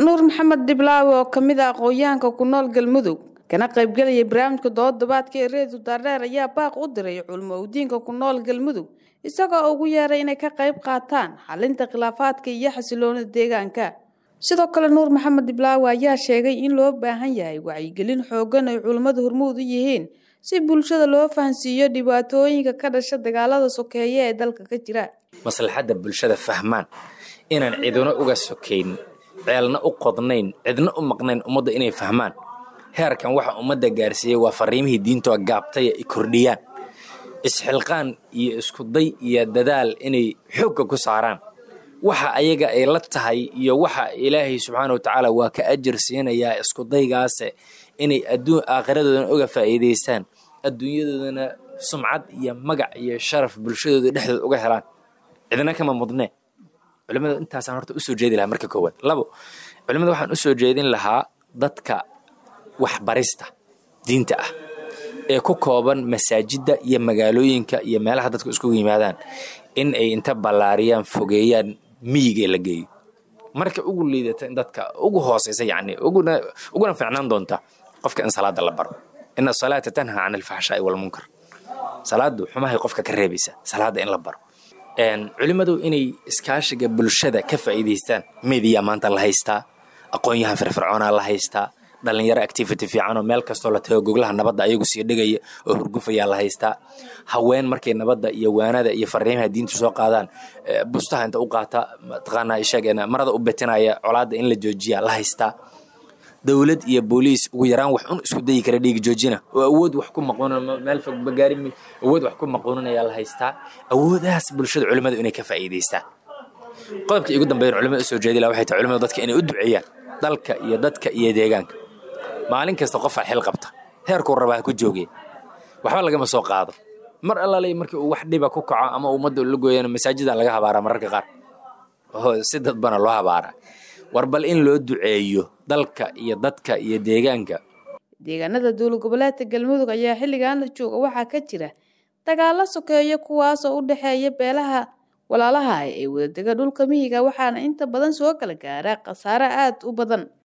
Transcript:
nuur maxamed dhiblaawe oo kamid ah aqoon-yahanka ku nool galmudug kana qaybgelaya barnaamijka doodabaadka ee reedu daardheer ayaa baaq u diray culmo udiinka ku nool galmudug isagoo ugu yeeray inay ka qayb qaataan xalinta khilaafaadka iyo xasiloonida deegaanka sidoo kale nuur maxamed dhiblaawe ayaa sheegay in loo baahan yahay wacyigelin xoogan ay culummadu hormuud u yihiin si bulshada loo fahansiiyo dhibaatooyinka ka dhasha dagaalada sokeeye ee dalka ka jira maslaxadda bulshada fahmaan inaan ciduna uga sokayn ceelna u qodnayn cidna u maqnayn ummadda inay fahmaan heerkan waxa ummadda gaarsiiyey waa fariimihii diintoo gaabtay ay kordhiyaan isxilqaan iyo iskuday iyo dadaal inay xoogga ku saaraan waxa ayaga ay la tahay iyo waxa ilaahay subxaana watacaala waa ka ajir siinayaa iskudaygaase inay adduun aakhiradoodana uga faa'iidaystaan adduunyadoodana sumcad iyo magac iyo sharaf bulshadooda dhexdooda uga helaan cidna kama mudnee culimada intaasaan horta usoo jeedi lahaa marka koowaad labo culimada waxaan usoo jeedin lahaa dadka waxbarista diinta ah ee ku kooban masaajidda iyo magaalooyinka iyo meelaha dadku iskugu yimaadaan in ay inta ballaariyaan fogeeyaan miyigee la geeyo marka ugu liidata in dadka ugu hooseysa yacni uguna uguna fiicnaan doonta qofka in salaada la baro ina asalaata tanha can alfaxshaa'i walmunkar salaadu xumahay qofka ka reebaysa salaada in la baro culimadu inay iskaashiga bulshada ka faa'iidaystaan mediya maanta la haystaa aqoon-yahan firfircoonaa la haystaa dhalinyaro activity fiican oo meel kastoo la tago goglaha nabadda ayagu sii dhigaya oo hurgufayaa la haystaa haween markay nabadda iyo waanada iyo fariimaha diinta soo qaadaan bustaha inta u qaata mataqaanaa ishageena marada u betinaya colaadda in la joojiya la haystaa dowlad iyo booliis ugu yaraan wax un isku dayi kara dhiigi joojina oo awood wax ku maqoon meel fog bagaari awood wax ku maqooninayaa la haystaa awoodahaas bulshada culimmadu inay ka faa'iidaystaan qodobka igu dambeyn culimada usoo jeedila waxay tahay culimadu dadka inay u duceeyaan dalka iyo dadka iyo deegaanka maalin kasta qofaa xil qabta heerkuu rabaa ha ku joogeen waxba lagama soo qaado mar allaale markii uu wax dhiba ku kaco ama ummadda la gooyana masaajida laga habaaraa mararka qaar si dadbana loo habaaraa war bal in loo duceeyo dalka iyo dadka iyo deegaanka deegaanada dowlad goboleedka galmudug ayaa xilligan la jooga waxaa ka jira dagaalo sokeeyo kuwaasoo u dhexeeya beelaha walaalaha ee wadadega dhulka miyiga waxaana inta badan soo kala gaara khasaare aad u badan